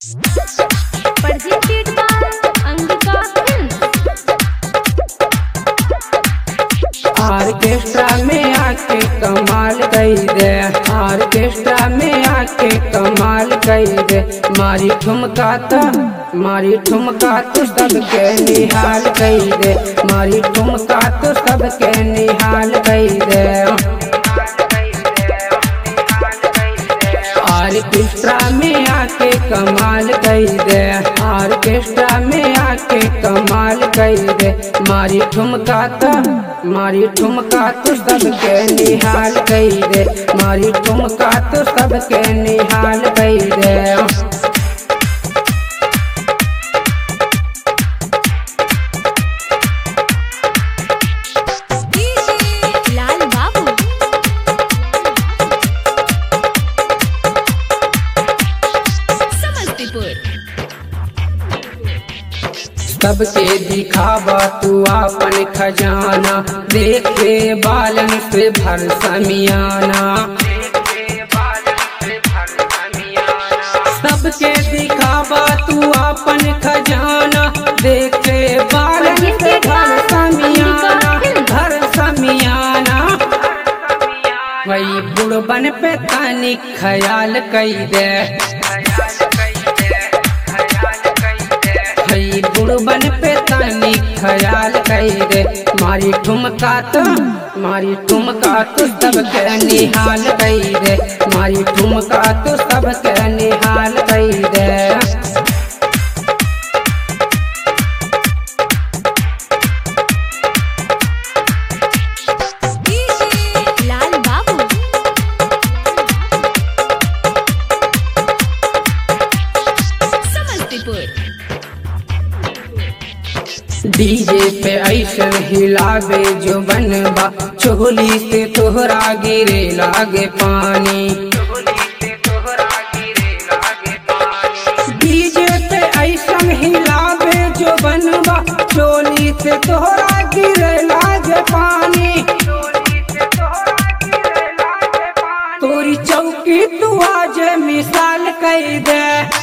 Presented by Angika Films. Orchestra में आके कमाल कई दे ऑर्केस्ट्रा में आके कमाल कई दे मारी ठुमका तो मारी ठुमका तो सबके निहाल कई दे मारी ठुमका तो सबके निहाल कई दे ऑर्केस्ट्रा में आके कमाल कई दे ऑर्केस्ट्रा में आके कमाल कई दे मारी ठुमका तो मारी ठुमका तो सबके निहाल कई दे मारी ठुमका तो सबके निहाल कई दे लाल बाबू समस्तीपुर सबके दिखावा तू अपन खजाना देखे बालन से भर समियाना सबके दिखावा तू अपन खजाना देखे बालन से भर समियाना भर समियाना वही बुढ़बन पे तानी ख्याल कई दे हई बुढ़बन पे तानी ख्याल कई दे मारी ठुमका तो मारी ठुमका तो सबके निहाल कई दे मारी ठुमका तो सबके निहाल कई दे लाल बाबू समस्तीपुर डीजे पे ऐसे हिलावे जो बनबा चोली से तोहरा गिरे लागे पानी डीजे पे ऐसा हिलावे जो बनबा चोली से तोहरा गिरे लागे पानी तोरी चौकी तू आज मिसाल कई दे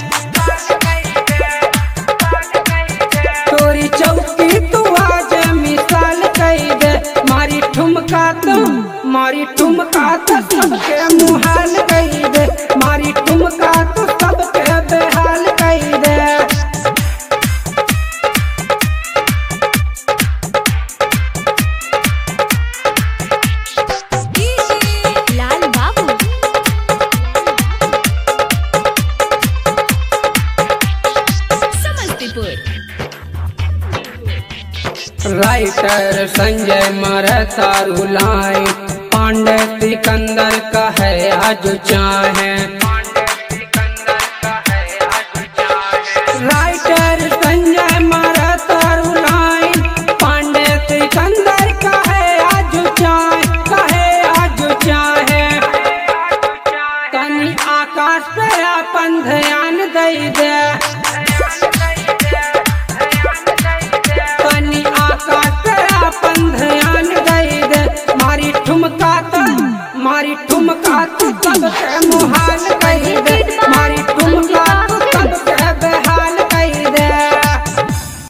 तोरी चौकी तू आज मिसाल कई दे मारी ठुमका तो मारी ठुमका तो सबके मुहाल कई दे मारी ठुमका तो सबके बेहाल कई दे लाल बाबू समस्तीपुर राइटर संजय मरता रुलाए पांडे सिकंदर का है आज चाहे राइटर संजय मरता रुलाए पांडे सिकंदर का है आज चाहे का है आज चाहे तनी आकाश पे अपन ध्यान दई दे